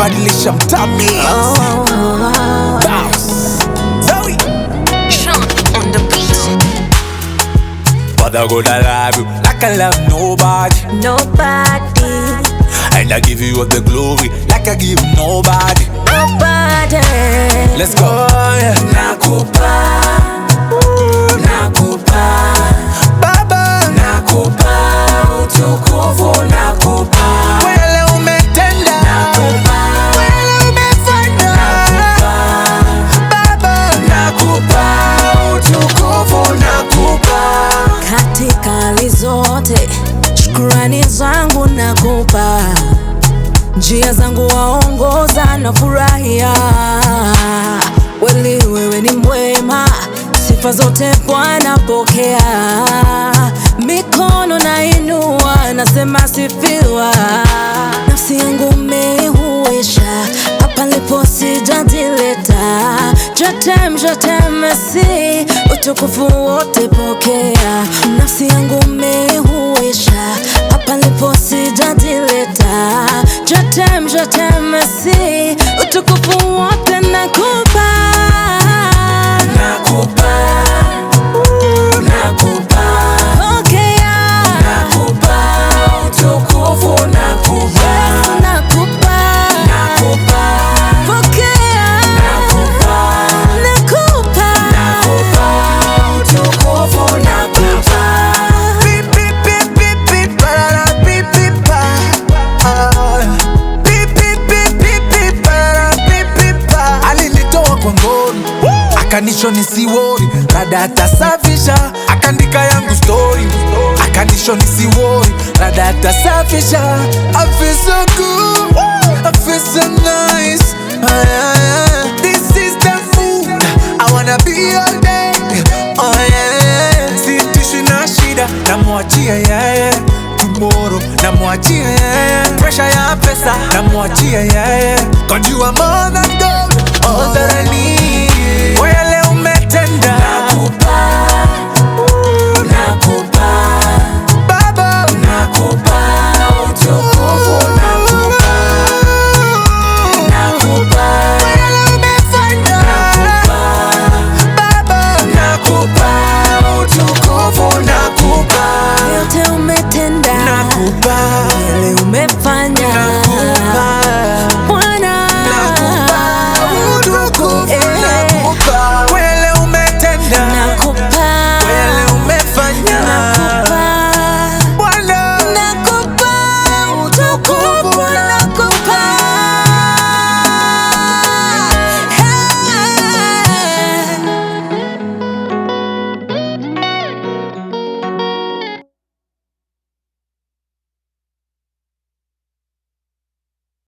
kubadilisha mtami Zoe. Sean on the beat. But I gonna love you like I love nobody Nobody, And I give you all the glory like I give nobody nobody. Let's go Nakupa Nakupa Baba Nakupa utukufu nakupa Wele umetenda Nakupa Wele umefanya Nakupa Baba Nakupa utukufu nakupa Katika hali zote, shukurani zangu nakupa, njia zangu waongoza na furahia. Weli wewe ni mwema, sifa zote Bwana pokea. Mikono nainua, nasema sifiwa. Nafsi yangu umeihuisha, hapa lipo sijajileta. Jotem, jotem, Messi, utukufu wote pokea. Nafsi yangu umeihuisha, hapa lipo sijajileta. Jotem, jotem, Messi, utukufu wote nakupa. Nakupa Nakupa Pokea. Nakupa utukufu nakupa Nakupa. Nakupa Pokea. Nakupa Nakupa. Nakupa utukufu nakupa Beep, beep, beep, beep, beep, parara, beep, beep, pa. Ah. Beep, beep, beep, beep, beep, parara, beep, beep, pa. alinitoa kwa ngori akanisho nisiwori rada atasafisha akandika yangu story akanisho nisiwori rada atasafisha I feel so good I feel so nice Ah, yeah, yeah. This is the food I wanna be all day Oh yeah Sitishi na shida namwachia yeye tomorrow namwachia yeye pressure ya pesa namwachia yeye God you are more than gold all that I need Wele umetenda nakupa nakupa Baba nakupa utukufu nakupa nakupa Wele umefanya nakupa Baba nakupa utukufu nakupa yote umetenda nakupa yale umefanya nakupa